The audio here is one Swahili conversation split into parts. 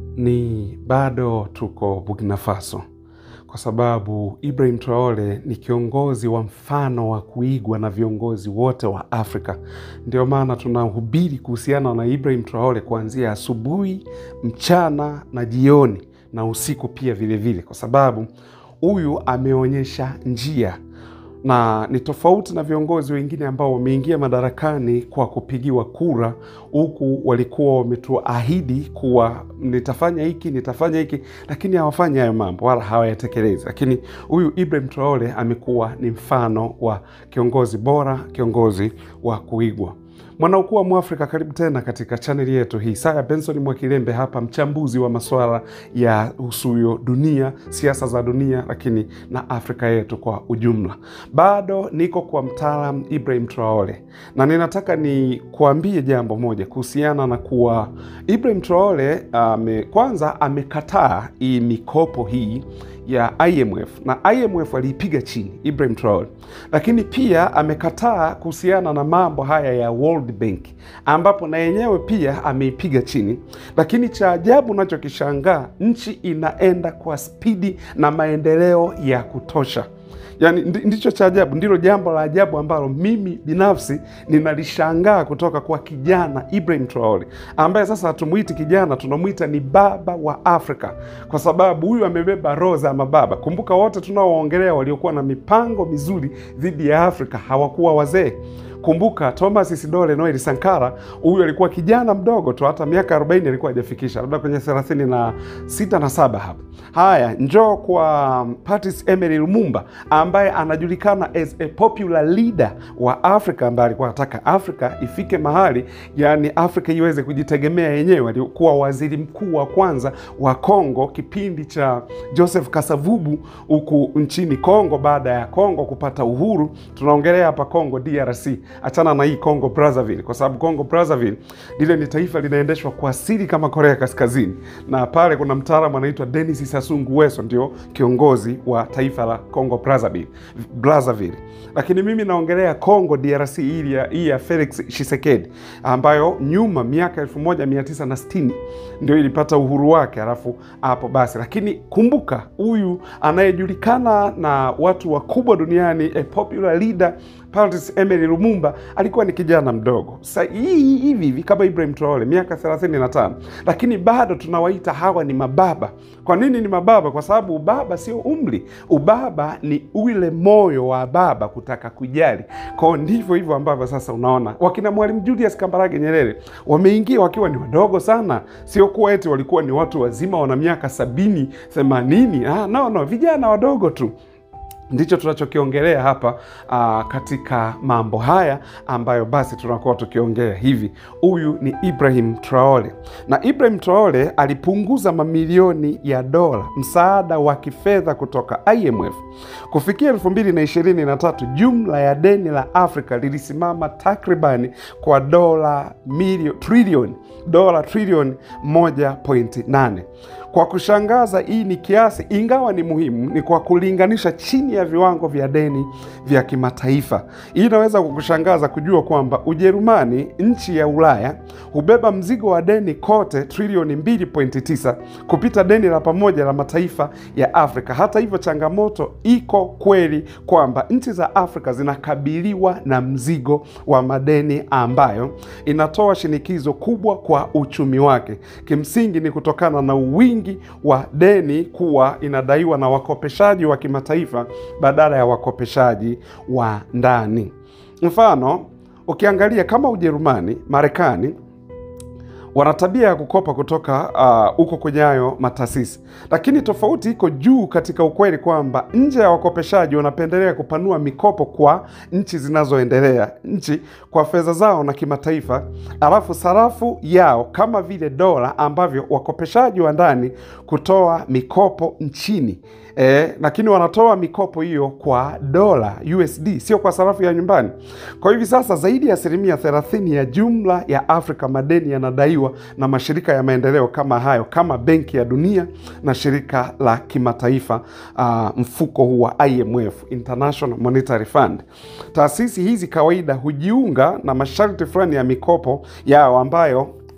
ni bado tuko Burkina Faso kwa sababu Ibrahim Traore ni kiongozi wa mfano wa kuigwa na viongozi wote wa Afrika. Ndio maana tunahubiri kuhusiana na Ibrahim Traore kuanzia asubuhi, mchana na jioni na usiku pia vilevile vile, kwa sababu huyu ameonyesha njia na ni tofauti na viongozi wengine ambao wameingia madarakani kwa kupigiwa kura, huku walikuwa wametuahidi kuwa nitafanya hiki nitafanya hiki, lakini hawafanyi hayo mambo wala hawayatekelezi. Lakini huyu Ibrahim Traore amekuwa ni mfano wa kiongozi bora, kiongozi wa kuigwa. Mwanaukuu wa Mwafrika, karibu tena katika chaneli yetu hii. Saya Benson Mwakilembe hapa, mchambuzi wa masuala ya husuyo dunia, siasa za dunia, lakini na Afrika yetu kwa ujumla. Bado niko kwa mtaalam Ibrahim Traore na ninataka ni kuambie jambo moja kuhusiana na kuwa Ibrahim Traore ame, kwanza amekataa hii mikopo hii ya IMF na IMF aliipiga chini Ibrahim Traore, lakini pia amekataa kuhusiana na mambo haya ya World Bank ambapo na yenyewe pia ameipiga chini. Lakini cha ajabu nachokishangaa, nchi inaenda kwa spidi na maendeleo ya kutosha. Yani ndicho cha ajabu, ndilo jambo la ajabu ambalo mimi binafsi ninalishangaa kutoka kwa kijana Ibrahim Traore, ambaye sasa hatumwiti kijana, tunamwita ni baba wa Afrika, kwa sababu huyu amebeba roho za mababa. Kumbuka wote tunaoongelea waliokuwa na mipango mizuri dhidi ya Afrika hawakuwa wazee. Kumbuka Thomas Isidore Noel Sankara, huyu alikuwa kijana mdogo tu, hata miaka 40 alikuwa hajafikisha, labda kwenye 36 na sita na saba hapo. Haya, njoo kwa Patrice Emery Lumumba ambaye anajulikana as a popular leader wa Afrika, ambaye alikuwa anataka Afrika ifike mahali, yani Afrika iweze kujitegemea yenyewe. Alikuwa waziri mkuu wa kwanza wa Kongo kipindi cha Joseph Kasavubu huku nchini Kongo, baada ya Kongo kupata uhuru. Tunaongelea hapa Kongo DRC Achana na hii Congo Brazzaville, kwa sababu Congo Brazzaville lile ni taifa linaendeshwa kwa siri kama Korea Kaskazini, na pale kuna mtaalamu anaitwa Denis Sassou Nguesso, ndio kiongozi wa taifa la Congo Brazzaville, Brazzaville. Lakini mimi naongelea Congo DRC hii ya, hii ya Felix Tshisekedi ambayo nyuma miaka 1960 ndio ilipata uhuru wake, alafu hapo basi. Lakini kumbuka huyu anayejulikana na watu wakubwa duniani, a popular leader Patrice Emery Lumumba alikuwa ni kijana mdogo sa hii hivi hivi kama Ibrahim Traore miaka 35, lakini bado tunawaita hawa ni mababa. Kwa nini ni mababa? Kwa sababu ubaba sio umri, ubaba ni ule moyo wa baba kutaka kujali. Kwao ndivyo hivyo ambavyo sasa unaona wakina Mwalimu Julius Kambarage Nyerere wameingia wakiwa ni wadogo sana, sio kuwa eti walikuwa ni watu wazima wana miaka sabini themanini. Ah, no, no, vijana wadogo tu ndicho tunachokiongelea hapa uh, katika mambo haya ambayo basi tunakuwa tukiongea hivi. Huyu ni Ibrahim Traore, na Ibrahim Traore alipunguza mamilioni ya dola msaada wa kifedha kutoka IMF. Kufikia elfu mbili na ishirini na tatu jumla ya deni la Afrika lilisimama takribani kwa dola trilioni dola trilioni 1.8. Kwa kushangaza, hii ni kiasi, ingawa ni muhimu, ni kwa kulinganisha chini ya viwango vya deni vya kimataifa. Hii inaweza kukushangaza kujua kwamba Ujerumani, nchi ya Ulaya, hubeba mzigo wa deni kote trilioni 2.9 kupita deni la pamoja la mataifa ya Afrika. Hata hivyo, changamoto iko kweli kwamba nchi za Afrika zinakabiliwa na mzigo wa madeni ambayo inatoa shinikizo kubwa kwa uchumi wake. Kimsingi ni kutokana na uwingi wa deni kuwa inadaiwa na wakopeshaji wa kimataifa badala ya wakopeshaji wa ndani. Mfano, ukiangalia kama Ujerumani, Marekani wana tabia ya kukopa kutoka huko uh, kwenye hayo mataasisi, lakini tofauti iko juu katika ukweli kwamba nje ya wakopeshaji wanapendelea kupanua mikopo kwa nchi zinazoendelea nchi kwa fedha zao na kimataifa, alafu sarafu yao kama vile dola, ambavyo wakopeshaji wa ndani kutoa mikopo nchini E, lakini wanatoa mikopo hiyo kwa dola USD, sio kwa sarafu ya nyumbani. Kwa hivi sasa zaidi ya asilimia 30 ya jumla ya Afrika madeni yanadaiwa na mashirika ya maendeleo kama hayo kama Benki ya Dunia na shirika la kimataifa uh, mfuko huu wa IMF, International Monetary Fund. Taasisi hizi kawaida hujiunga na masharti fulani ya mikopo yao ambayo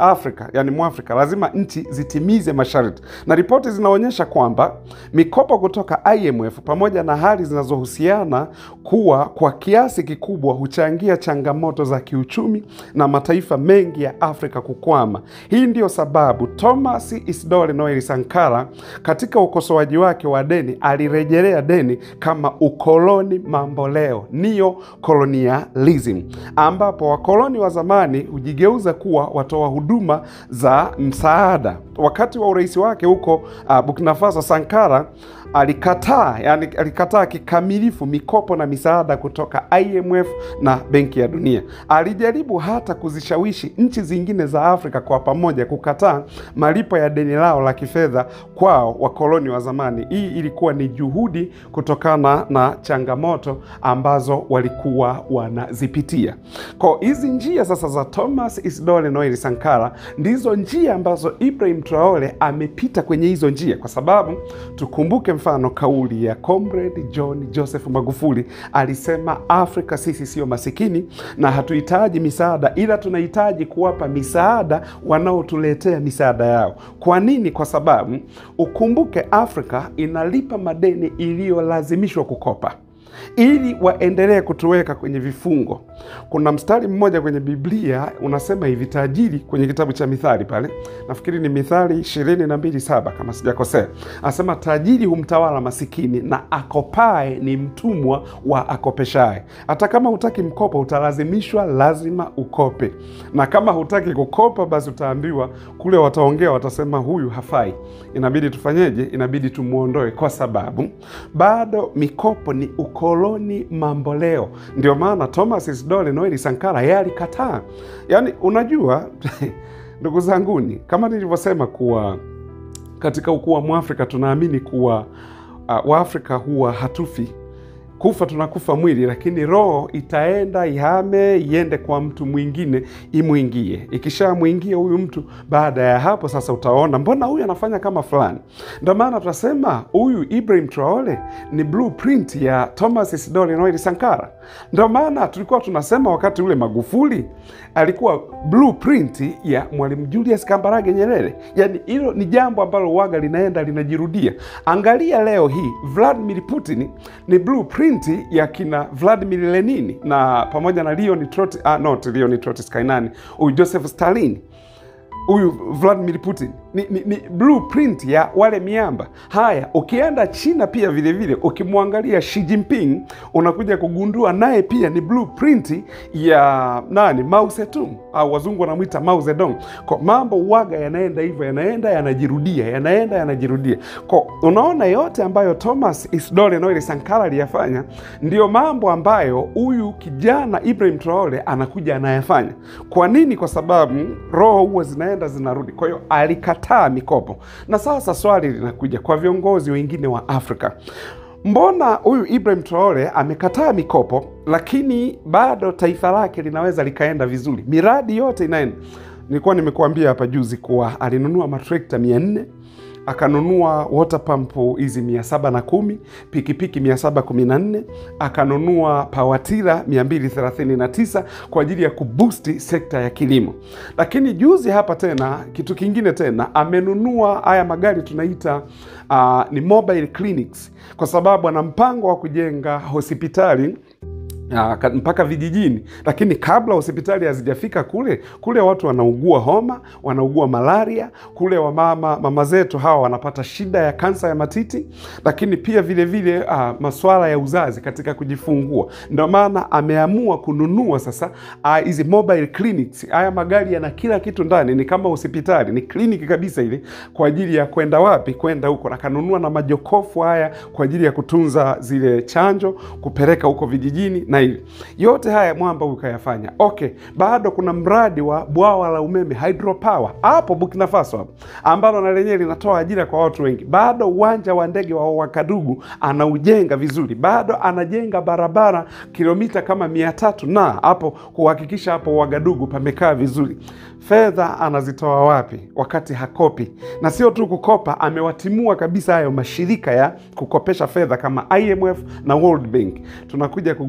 Afrika, yani Mwafrika, lazima nchi zitimize masharti, na ripoti zinaonyesha kwamba mikopo kutoka IMF pamoja na hali zinazohusiana kuwa kwa kiasi kikubwa huchangia changamoto za kiuchumi na mataifa mengi ya Afrika kukwama. Hii ndiyo sababu Thomas Isidore Noel Sankara katika ukosoaji wake wa deni alirejelea deni kama ukoloni mamboleo, neo colonialism, ambapo wakoloni wa zamani hujigeuza kuwa watoa huduma za msaada. Wakati wa urais wake huko uh, Burkina Faso, Sankara alikataa yani, alikataa kikamilifu mikopo na misaada kutoka IMF na Benki ya Dunia. Alijaribu hata kuzishawishi nchi zingine za Afrika kwa pamoja kukataa malipo ya deni lao la kifedha kwao wakoloni wa zamani. Hii ilikuwa ni juhudi kutokana na changamoto ambazo walikuwa wanazipitia. Kwa hizi njia sasa za Thomas Isidore Noel Sankara ndizo njia ambazo Ibrahim Traore amepita kwenye hizo njia, kwa sababu tukumbuke mfano kauli ya Comrade John Joseph Magufuli alisema, Afrika sisi sio masikini na hatuhitaji misaada, ila tunahitaji kuwapa misaada wanaotuletea misaada yao. Kwa nini? Kwa sababu ukumbuke, Afrika inalipa madeni iliyolazimishwa kukopa ili waendelee kutuweka kwenye vifungo. Kuna mstari mmoja kwenye Biblia unasema hivi, tajiri kwenye kitabu cha Mithali pale, nafikiri ni Mithali ishirini na mbili saba kama sijakosea, anasema tajiri humtawala masikini na akopae ni mtumwa wa akopeshaye. Hata kama hutaki mkopo, utalazimishwa lazima ukope, na kama hutaki kukopa, basi utaambiwa kule, wataongea watasema, huyu hafai, inabidi tufanyeje? Inabidi tumwondoe, kwa sababu bado mikopo ni ukoloni mamboleo. Ndio maana Thomas Isidore Noel Sankara yeye alikataa. Yaani, unajua ndugu zanguni, kama nilivyosema kuwa katika ukuu wa Mwafrika tunaamini kuwa uh, Waafrika huwa hatufi kufa tunakufa mwili, lakini roho itaenda ihame, iende kwa mtu mwingine, imwingie. Ikishamwingia huyu mtu, baada ya hapo sasa utaona mbona huyu anafanya kama fulani. Ndio maana tunasema huyu Ibrahim Traore ni blueprint ya Thomas Isidore Noel Sankara. Ndio maana tulikuwa tunasema wakati ule Magufuli alikuwa blueprint ya Mwalimu Julius Kambarage Nyerere. Yani hilo ni jambo ambalo waga linaenda linajirudia. Angalia leo hii Vladimir Putin ni blueprint ya kina Vladimir Lenini na pamoja na Leon Trotsky, ah, not Leon Trotsky, nani huyu Joseph Stalin huyu Vladimir Putin ni, ni, ni blueprint ya wale miamba. Haya, ukienda China pia vile vile, ukimwangalia Xi Jinping unakuja kugundua naye pia ni blueprint ya nani, Mao Zedong au wazungu wanamwita Mao Zedong. Kwa mambo waga yanaenda hivyo, yanaenda yanajirudia, yanaenda yanajirudia. Kwa unaona yote ambayo Thomas Isidore Noel Sankara aliyafanya ndiyo mambo ambayo huyu kijana Ibrahim Traore anakuja anayafanya. Kwa nini? Kwa sababu roho huwa zinaenda zinarudi. Kwa hiyo alikataa mikopo, na sasa swali linakuja kwa viongozi wengine wa Afrika. Mbona huyu Ibrahim Traore amekataa mikopo, lakini bado taifa lake linaweza likaenda vizuri, miradi yote inaenda. Nilikuwa nimekuambia hapa juzi kuwa alinunua matrekta mia nne akanunua water pump hizi mia saba na kumi pikipiki mia saba kumi na nne akanunua pawatira mia mbili thelathini na tisa kwa ajili ya kubusti sekta ya kilimo. Lakini juzi hapa tena kitu kingine tena amenunua haya magari tunaita uh, ni mobile clinics, kwa sababu ana mpango wa kujenga hospitali Uh, mpaka vijijini, lakini kabla hospitali hazijafika kule kule, watu wanaugua homa, wanaugua malaria kule, wamama mama zetu hawa wanapata shida ya kansa ya matiti, lakini pia vile vile uh, masuala ya uzazi katika kujifungua. Ndio maana ameamua kununua sasa hizi uh, mobile clinics. Haya magari yana kila kitu ndani, ni kama hospitali, ni kliniki kabisa ile, kwa ajili ya kwenda wapi? Kwenda huko, na kanunua na majokofu haya kwa ajili ya kutunza zile chanjo, kupeleka huko vijijini na hivi yote haya mwamba huyu kayafanya. Okay, bado kuna mradi wa bwawa la umeme hydropower hapo Burkina Faso hapo, ambalo na lenyewe linatoa ajira kwa watu wengi. Bado uwanja wa ndege wa Wakadugu anaujenga vizuri, bado anajenga barabara kilomita kama mia tatu na hapo kuhakikisha hapo Wagadugu pamekaa vizuri. Fedha anazitoa wapi wakati hakopi? Na sio tu kukopa, amewatimua kabisa hayo mashirika ya kukopesha fedha kama IMF na World Bank. Tunakuja kugundua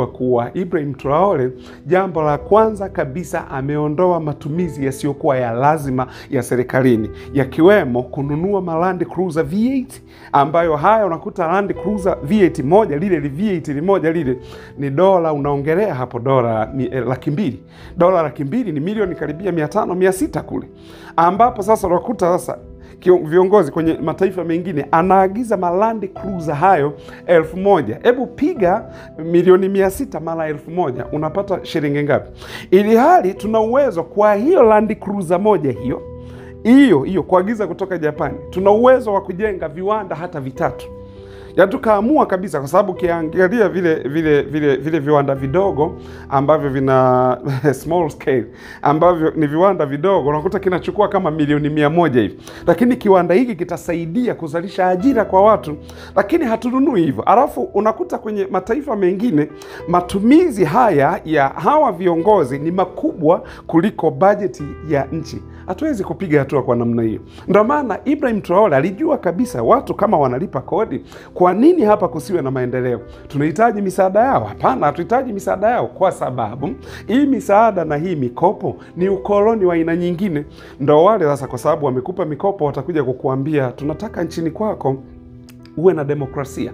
tunajua kuwa Ibrahim Traore, jambo la kwanza kabisa, ameondoa matumizi yasiyokuwa ya lazima ya serikalini, yakiwemo kununua Land Cruiser V8 ambayo haya unakuta Land Cruiser V8 moja lile li V8 limoja lile ni dola, unaongelea hapo dola eh, laki mbili. Dola laki mbili ni milioni karibia mia tano mia sita kule, ambapo sasa unakuta sasa viongozi kwenye mataifa mengine anaagiza malandi cruiser hayo elfu moja. Hebu piga milioni mia sita mara elfu moja unapata shilingi ngapi? Ili hali tuna uwezo kwa hiyo land cruiser moja hiyo hiyo hiyo kuagiza kutoka Japani, tuna uwezo wa kujenga viwanda hata vitatu ya tukaamua kabisa, kwa sababu ukiangalia vile vile vile vile viwanda vidogo ambavyo vina small scale ambavyo ni viwanda vidogo, unakuta kinachukua kama milioni mia moja hivi, lakini kiwanda hiki kitasaidia kuzalisha ajira kwa watu, lakini hatununui hivyo. Alafu unakuta kwenye mataifa mengine matumizi haya ya hawa viongozi ni makubwa kuliko bajeti ya nchi. Hatuwezi kupiga hatua kwa namna hiyo. Ndio maana Ibrahim Traore alijua kabisa watu kama wanalipa kodi kwa nini hapa kusiwe na maendeleo? Tunahitaji misaada yao? Hapana, hatuhitaji misaada yao, kwa sababu hii misaada na hii mikopo ni ukoloni wa aina nyingine. Ndo wale sasa, kwa sababu wamekupa mikopo, watakuja kukuambia tunataka nchini kwako uwe na demokrasia.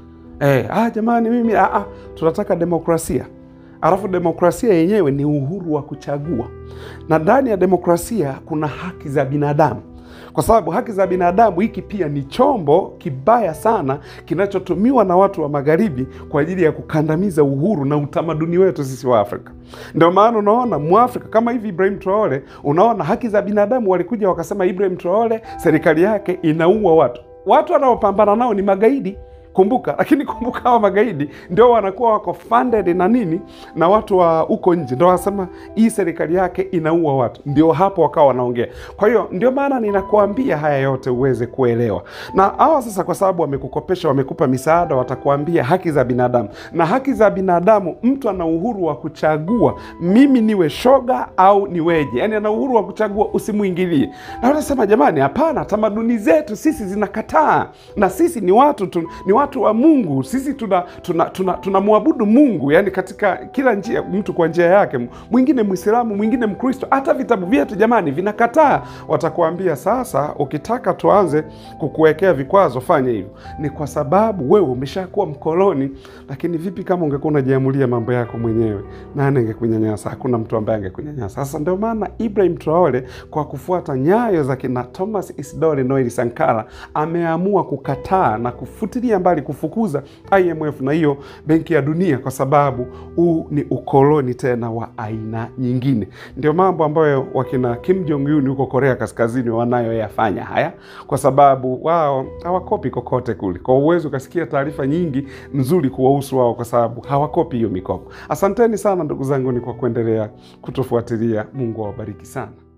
Eh, ah, jamani mimi ah, ah, tunataka demokrasia. Alafu demokrasia yenyewe ni uhuru wa kuchagua, na ndani ya demokrasia kuna haki za binadamu kwa sababu haki za binadamu hiki pia ni chombo kibaya sana kinachotumiwa na watu wa magharibi kwa ajili ya kukandamiza uhuru na utamaduni wetu sisi wa Afrika. Ndio maana unaona Mwafrika kama hivi Ibrahim Traore, unaona haki za binadamu walikuja wakasema Ibrahim Traore serikali yake inaua watu. Watu wanaopambana nao ni magaidi. Kumbuka, lakini kumbuka, hawa magaidi ndio wanakuwa wako funded na nini na watu wa huko nje, ndio wanasema hii serikali yake inaua watu, ndio hapo wakawa wanaongea. Kwa hiyo ndio maana ninakuambia haya yote uweze kuelewa. Na hawa sasa, kwa sababu wamekukopesha, wamekupa misaada, watakuambia haki za binadamu. Na haki za binadamu, mtu ana uhuru wa kuchagua, mimi niwe shoga au niweje, yani ana uhuru wa kuchagua, usimwingilie. Na wanasema jamani, hapana, tamaduni zetu sisi zinakataa, na sisi ni watu tu, ni watu wa Mungu. Sisi tuna tunamwabudu tuna, tuna Mungu yani katika kila njia, mtu kwa njia yake, mwingine Mwislamu, mwingine Mkristo. Hata vitabu vyetu jamani vinakataa. Watakuambia sasa, ukitaka tuanze kukuwekea vikwazo, fanya hivyo. Ni kwa sababu wewe umeshakuwa mkoloni. Lakini vipi kama ungekuwa unajiamulia mambo yako mwenyewe? Nani angekunyanyasa? Hakuna mtu ambaye angekunyanyasa. Sasa ndio maana Ibrahim Traore kwa kufuata nyayo za kina Thomas Isidore Noel Sankara ameamua kukataa na kufutilia mbali kufukuza IMF na hiyo Benki ya Dunia kwa sababu huu ni ukoloni tena wa aina nyingine. Ndio mambo ambayo wakina Kim Jong Un huko Korea Kaskazini wanayoyafanya haya, kwa sababu wao hawakopi kokote kule. Kwa uwezo ukasikia taarifa nyingi nzuri kuwahusu wao, kwa sababu hawakopi hiyo mikopo. Asanteni sana ndugu zangu, ni kwa kuendelea kutufuatilia. Mungu awabariki sana.